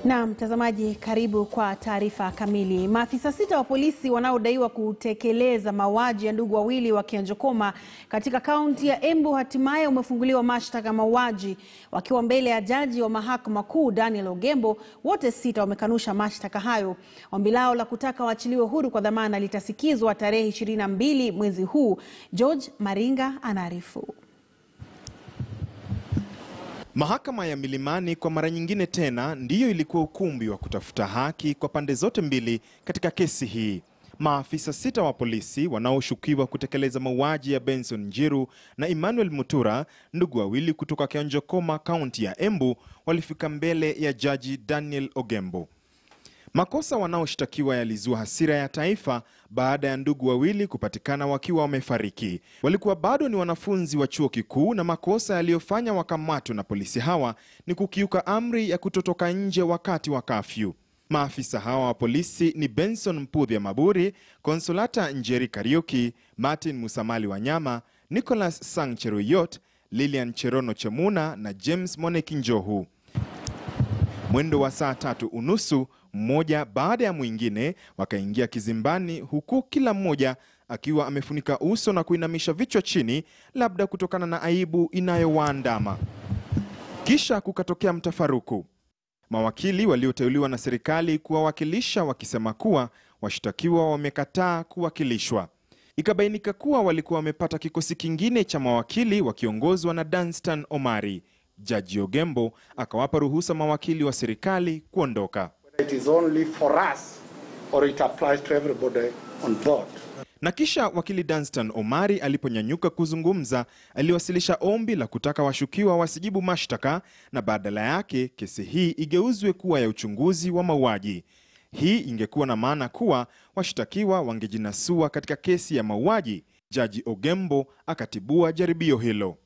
Na mtazamaji, karibu kwa taarifa kamili. Maafisa sita wa polisi wanaodaiwa kutekeleza mauaji ya ndugu wawili wa Kianjokoma katika kaunti ya Embu hatimaye wamefunguliwa mashtaka ya mauaji wakiwa mbele ya jaji wa mahakama kuu Daniel Ogembo. Wote sita wamekanusha mashtaka hayo. Ombi lao la kutaka waachiliwe huru kwa dhamana litasikizwa tarehe 22 mwezi huu. George Maringa anaarifu. Mahakama ya Milimani kwa mara nyingine tena ndiyo ilikuwa ukumbi wa kutafuta haki kwa pande zote mbili katika kesi hii. Maafisa sita wa polisi wanaoshukiwa kutekeleza mauaji ya Benson Njiru na Emmanuel Mutura, ndugu wawili kutoka Kianjokoma, kaunti ya Embu, walifika mbele ya jaji Daniel Ogembo. Makosa wanaoshtakiwa yalizua hasira ya taifa baada ya ndugu wawili kupatikana wakiwa wamefariki. Walikuwa bado ni wanafunzi wa chuo kikuu na makosa yaliyofanya wakamatwe na polisi hawa ni kukiuka amri ya kutotoka nje wakati wa kafyu. Maafisa hawa wa polisi ni Benson Mpudhia Maburi, Konsolata Njeri Kariuki, Martin Musamali Wanyama, Nicholas Sang Cheruyot, Lilian Cherono Chemuna na James Moneki Njohu. Mwendo wa saa tatu unusu mmoja baada ya mwingine wakaingia kizimbani, huku kila mmoja akiwa amefunika uso na kuinamisha vichwa chini, labda kutokana na aibu inayowaandama. Kisha kukatokea mtafaruku, mawakili walioteuliwa na serikali kuwawakilisha wakisema kuwa washtakiwa wamekataa kuwakilishwa. Ikabainika kuwa walikuwa wamepata kikosi kingine cha mawakili wakiongozwa na Danstan Omari. Jaji Ogembo akawapa ruhusa mawakili wa serikali kuondoka. It is only for us or it applies to everybody on board. Na kisha wakili Danstan Omari aliponyanyuka kuzungumza, aliwasilisha ombi la kutaka washukiwa wasijibu mashtaka na badala yake kesi hii igeuzwe kuwa ya uchunguzi wa mauaji. Hii ingekuwa na maana kuwa washtakiwa wangejinasua katika kesi ya mauaji. Jaji Ogembo akatibua jaribio hilo.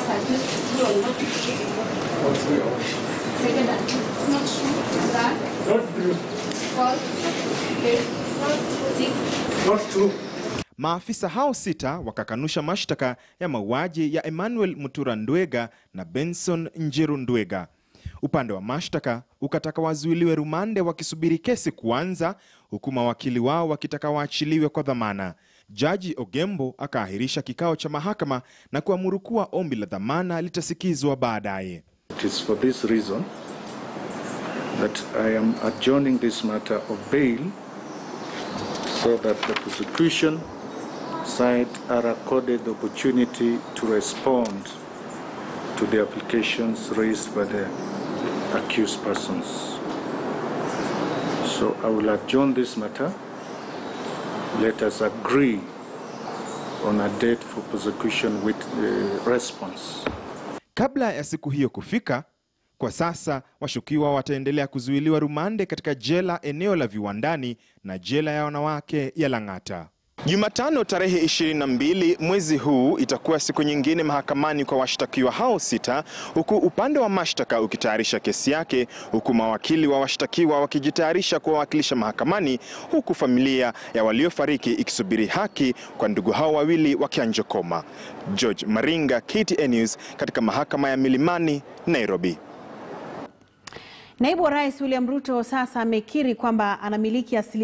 Maafisa hao sita wakakanusha mashtaka ya mauaji ya Emmanuel Mutura Ndwega na Benson Njiru Ndwega. Upande wa mashtaka ukataka wazuiliwe rumande wakisubiri kesi kuanza, huku mawakili wao wakitaka waachiliwe kwa dhamana. Jaji Ogembo akaahirisha kikao cha mahakama na kuamuru kuwa ombi la dhamana litasikizwa baadaye. It is for this reason that I am adjourning this matter of bail so that the prosecution side are accorded the opportunity to respond to the applications raised by the accused persons. So I will adjourn this matter. Let us agree on a date for prosecution with the response. Kabla ya siku hiyo kufika, kwa sasa washukiwa wataendelea kuzuiliwa rumande katika jela eneo la Viwandani na jela ya wanawake ya Lang'ata. Jumatano tarehe 22 mwezi huu itakuwa siku nyingine mahakamani kwa washtakiwa hao sita, huku upande wa mashtaka ukitayarisha kesi yake, huku mawakili wa washtakiwa wakijitayarisha kuwawakilisha mahakamani, huku familia ya waliofariki ikisubiri haki kwa ndugu hao wawili wa Kianjokoma. George Maringa, KTN News, katika mahakama ya Milimani, Nairobi. Naibu wa Rais William Ruto sasa amekiri kwamba anamiliki asili